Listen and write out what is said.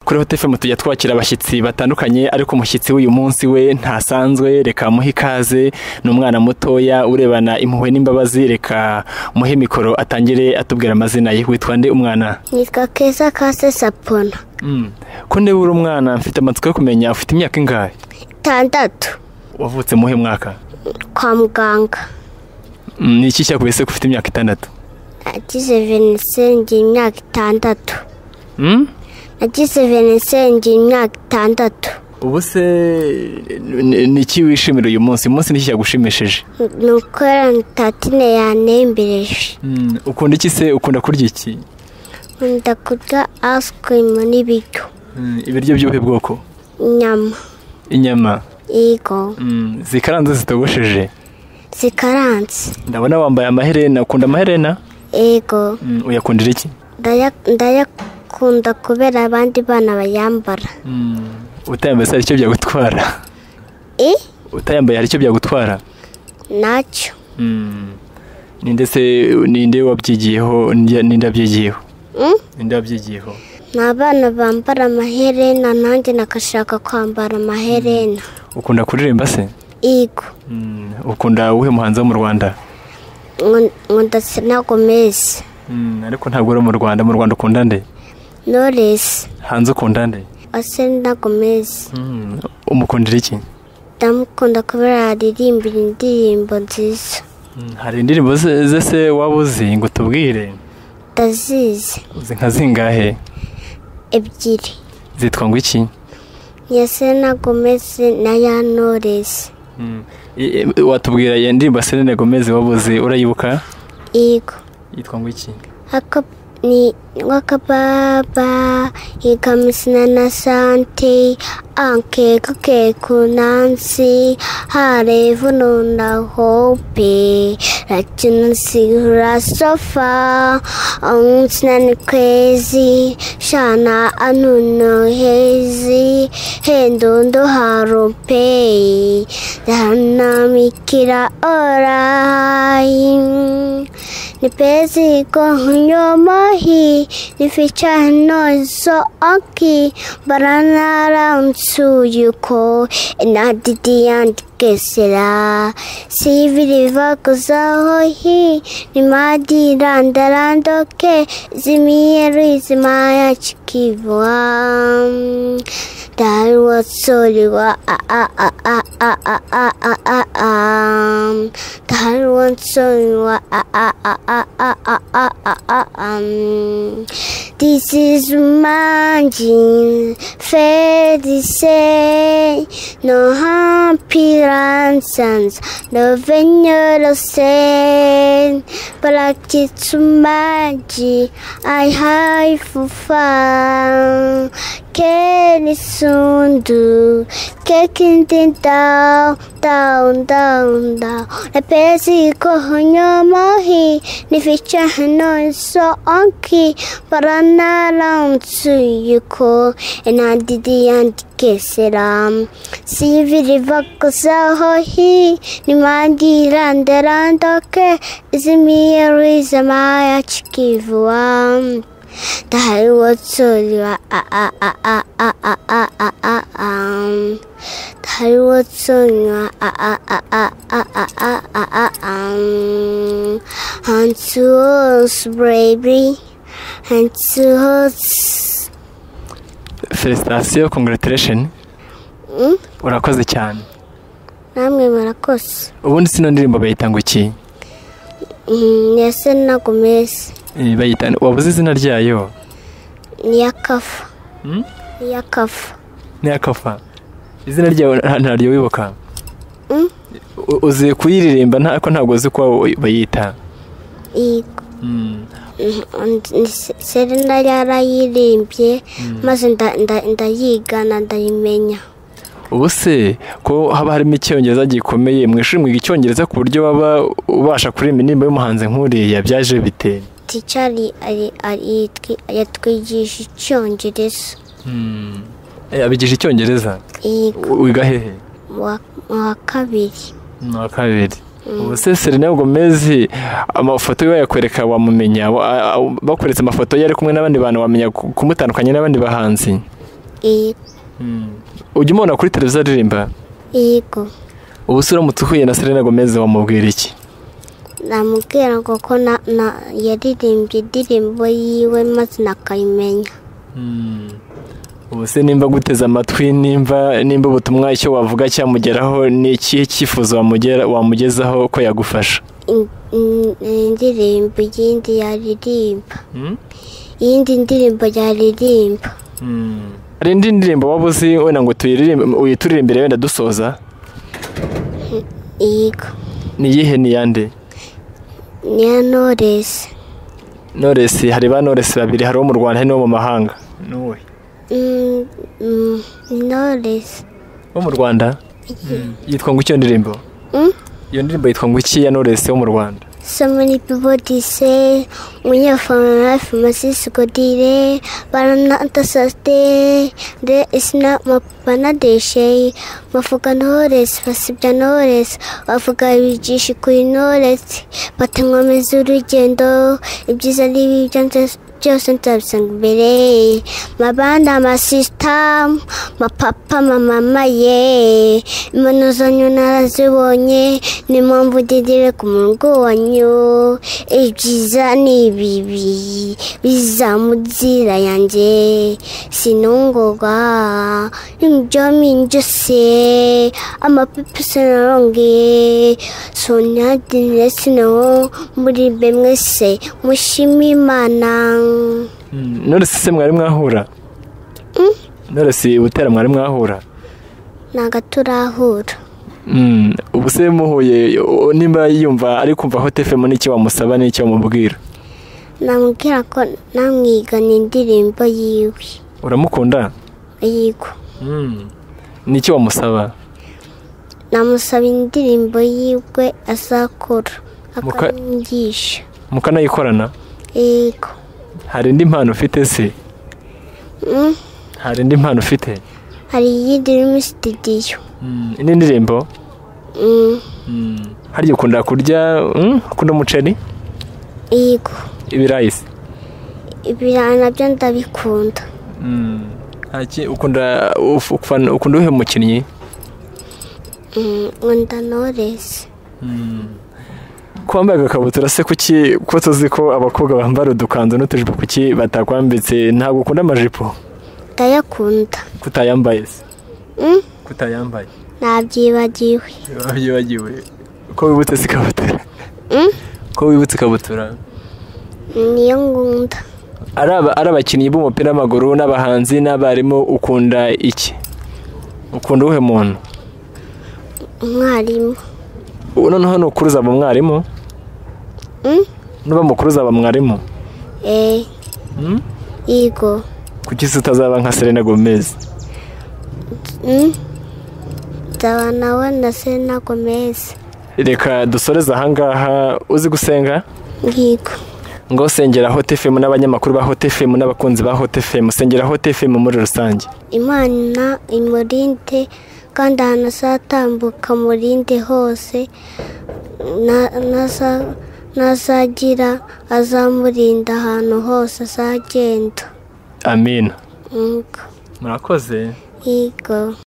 kuri hotefemu tujya twakira abashyitsi batandukanye ariko umushyitsi w'uyu munsi we ntasanzwe reka muhe ikaze ni umwana mutoya urebana impuhwe n'imbabazi reka muhe mikoro atangire atubwira amazina ye witwa nde umwana nitwa keza kase sapona ko ndeba uri umwana mfite amatsiko yo kumenya ufite imyaka ingahe itandatu wavutse muhe mwaka kwa muganga Mm, ni iki cyakubise ko ufite imyaka itandatu nagize venisenge imyaka itandatu Mm? nagize venisenge imyaka itandatu ubu se ni- ni iki wishimira uyu munsi uyu munsi ni iki cyagushimishije ni ukora tatine yanembereje Mm, ukunda iki se ukunda kurya iki nkunda kurya asikirimu n'ibiryo Mm, ibiryo by'ubuhe bwoko inyama inyama yego Mm, zikaranze zitogosheje zikaranze ndabona wambaye amaherena ukunda amaherena yego Mm, uyakundira iki ndaya- ndayakunda kubera abandi bana bayambara utayambaye se hari icyo byagutwara i utayambaye hari icyo byagutwara nacyo ni ndetse ninde wabyigiyeho ninde ninde wabyigiyeho Mm? ninde wabyigiyeho ni abana bambara amaherena nanjye nakashaka kwambara amaherena ukunda kuririmba se yego Mm, ukunda uwuhe muhanzi wo mu rwanda nkunda sena gomezi Mm, ariko ntabwo uri mu rwanda mu rwanda ukunda nde noresi hanze ukunda nde asena gomezi Mm, umukundira iki ndamukunda kubera yaririmbira indirimbo nziza Mm, hari indirimbo ze ze se waba uzi ngo utubwire ndazizi uzi nka zingahe ebyiri zitwa ngo iki iya sena gomezi n'aya noresi Mm. I- i- watubwira iyo ndirimbo Selena Gomez wabuze urayibuka yego yitwa ngo iki haka ni wakababa ikamisina na sante anke kuke kunansi harevu nuna hope lakini sigura sofa onsina ni kwezi shana anuno hezi hendondo haropei dharamikira orai Nipezi kunywa mahi nificha nozo aki barana ransu yuko inadidi andikesera siviri vakuza hohi nimadi randa randoke zimiyeri zimaya chikivwa Darwa soliwa a a a a a a a a a a Darwa soliwa a a a a a a a a a um This is manjin felice no happy ransoms no venero sen Palakitsumaji I high for fun Kenny Sundu Kicking thing down down down down Na pesi kohonyo mohi Ni ficha hano so onki Barana round to yuko And I did the anti-kissiram Siviri vakusa hohi Ni mandi rande randoke Izimiri zamaya chikivuam Dahil watsoliwa a a a a a a a a a um Dahil watsoliwa a a a a a a a a a um And to us baby And to us Felicitation congratulation Mm? urakoze cyane Namwe murakoze ubundi sino ndirimbo bayita ngo iki Mm, Yase na Gomez Eh, bayita wabuze izina ryayo ni yakafa Mm? Ni yakafa ni akafa izina ryayo nta- ntaryo wibuka Mm? U- uzi kuyiririmba nta- ariko ntabwo uzi uko bayita Yego Mm. Ni Se- Serena yarayirimbye maze nda- nda- ndayigana ndayimenya ubu se ko haba harimo icyongereza gikomeye mu ishuri mwiga icyongereza ku buryo waba ubasha kuririmba indirimbo y'umuhanzi nk'uriya byaje biteye ticari ari ari yatwigisha icyongereza Eh, abigisha icyongereza yego U- wiga hehe mu wa- mu wa kabiri ni uwa kabiri ubu se serena gomez amafoto ye bayakwereka wamumenya Wa- a- a- bakweretse amafoto ye ari kumwe n'abandi bantu wamenya ku- kumutandukanya n'abandi bahanzi yego ujya umubona kuri televiziyo aririmba yego ubu se uramutse uhuye na Selena Gomez wamubwira iki namubwira ngo ko na- na- yaririmbye indirimbo yiwe maze nakayimenya ubu se nimba guteze amatwi nimba nimba ubutumwa icyo wavuga cyamugeraho ni ikihe cyifuzo wamugera- wamugezaho ko yagufasha In- in- indirimbo yindi yaririmba iyindi ndirimbo yaririmba hari indi ndirimbo waba uzi wenda ngo tuyiririmbe uyituririmbire wenda dusoza yego ni iyihe ni iyande niya noresi noresi hari ba noresi babiri hari uwo mu rwanda hari n'uwo mu mahanga n'uwe Mm, mm, noresi wo mu rwanda yitwa ngo icyo ndirimbo Mm? iyo ndirimbo yitwa ngo iki ya noresi wo mu rwanda So many people they say when you're from life must is good day but I'm not the sustain there is not my panadeshe mafuka knowledge basibya knowledge bavuga ibigisha kuri knowledge batankomeza urugendo ibyiza n'ibibi byanze- byose nzabisanga imbere mabanda amasisita mapapa mamama ye imano zanyu narazibonye ni mpamvu ndindire ku murongo wanyu ibyiza n'ibibi biza mu nzira yanjye sinungurwa n'ibyo minjose amapipi sinaronge sonadinire sinaho murimbe mwese mushima imana noresi se mwari mwahura noresi butera mwari mwahura ntago turahura Mm, ubu se muhuye o- nimba yumva ari kumva Hot FM n'icyo wamusaba n'icyo wamubwira namubwira ko namwigana indirimbo yiwe uramukunda yego n'icyo wamusaba namusaba indirimbo yiwe azakora Muka- akamwigisha mukanayikorana yego hari indi mpano ufite se Mm, hari indi mpano ufite hari iyindi iri muri sitidiyo indi ndirimbo Mm, harya ukunda kurya mm, ukunda umuceri yego ibirayi se ibirayi nabyo ndabikunda Nta ki- ukunda uf- ufana- ukunda uhe mukinnyi Mm, nkunda noresi ko wambaye agakabutura se kuki ko tuzi ko abakobwa bambara udukanzu n'utujipo kuki batakwambitse ntabwo ukunda amajipo ndayakunda kutayambaye se Mm, kutayambaye nabyibagiwe biba byibagiwe ko wibutse se ikabutura Mm, ko wibutse ikabutura niyo ngunda ari aba- ari abakinnyi b'umupira w'amaguru n'abahanzi n'abarimu ukunda iki ukunda uwuhe muntu umwarimu ubu noneho nukuruza aba mwarimu Mm, nuba mukuruza aba mwarimu eh, Mm? yego kuki se utazaba nka Selena Gomez Mm, nzaba nawe na selena gomez reka dusoreze ahangaha uzi gusenga yego ngo sengera Hot FM n'abanyamakuru ba Hot FM n'abakunzi ba Hot FM sengera Hot FM muri rusange imana imurinde kandi ahantu azatambuka murinde hose na- naza- nazagira azamurinda ahantu hose azagenda amina Yego. murakoze yego